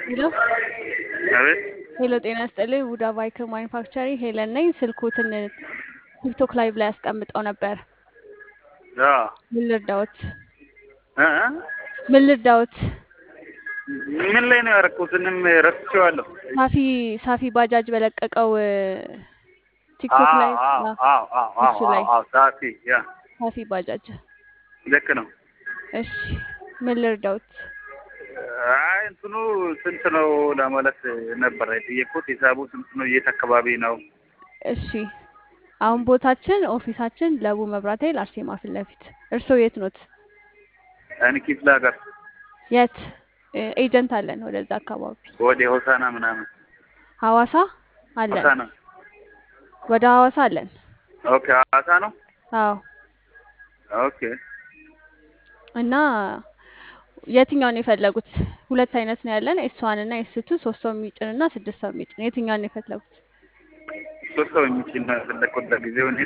ሄሎ አቤት ሄሎ፣ ጤና ይስጥልኝ። ውዳ ባይክር ማኒፋክቸሪንግ ሄለን ነኝ። ስልኩትን ቲክቶክ ላይቭ ላይ አስቀምጠው ነበር። አዎ ምን ልርዳዎት? እ እ ምን ልርዳዎት? ምን ላይ ነው ያደረኩት? እንም ረስቼዋለሁ። ሳፊ ሳፊ ባጃጅ በለቀቀው ቲክቶክ ላይ አዎ አ- አዎ አዎ አዎ እሱ ላይ አዎ ጻፊ ያ ሳፊ ባጃጅ። ልክ ነው። እሺ ምን ልርዳዎት? አይ እንትኑ ስንት ነው ለማለት ነበር የጠየቅኩት። ሂሳቡ ስንት ነው? የት አካባቢ ነው? እሺ አሁን ቦታችን ኦፊሳችን ለቡ መብራት ኃይል አርሴማ ፊት ለፊት። እርስዎ የት ኖት? እኔ ክፍለ ሀገር የት እ፣ ኤጀንት አለን ወደዛ አካባቢ። ወደ ሆሳና ምናምን ሐዋሳ አለን፣ ሆሳና። ወደ ሐዋሳ አለን። ኦኬ ሐዋሳ ነው። አዎ ኦኬ እና የትኛውን ነው የፈለጉት? ሁለት አይነት ነው ያለን፣ ኤስ ዋን እና ኤስ ቱ ሶስት ሰው የሚጭን እና ስድስት ሰው የሚጭን። የትኛውን ነው የፈለጉት? ሶስት ሰው የሚችል ነው የፈለግኩት ለጊዜው እኔ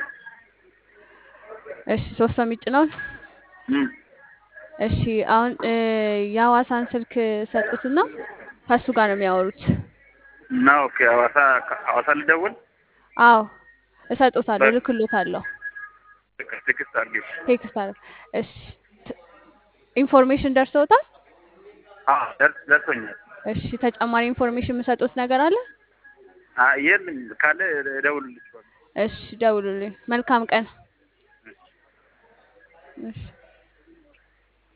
እሺ ሶስት ሰው የሚጭነውን እም። እሺ አሁን እ፣ የሐዋሳን ስልክ ሰጡትና ከእሱ ጋር ነው የሚያወሩት። እና ኦኬ ሐዋሳ ሐዋሳ ልደውል አዎ እሰጦታለሁ፣ በ- እልክሎታለሁ፣ ቴክስት አድርጌ ቴክስት አለ። እሺ ት- ኢንፎርሜሽን ደርሰውታል? አዎ ደርስ ደርሶኛል። እሺ ተጨማሪ ኢንፎርሜሽን የምሰጡት ነገር አለ? አይ የለም ካለ እደውልልሻለሁ። እሺ ደውሉልኝ። መልካም ቀን። እሺ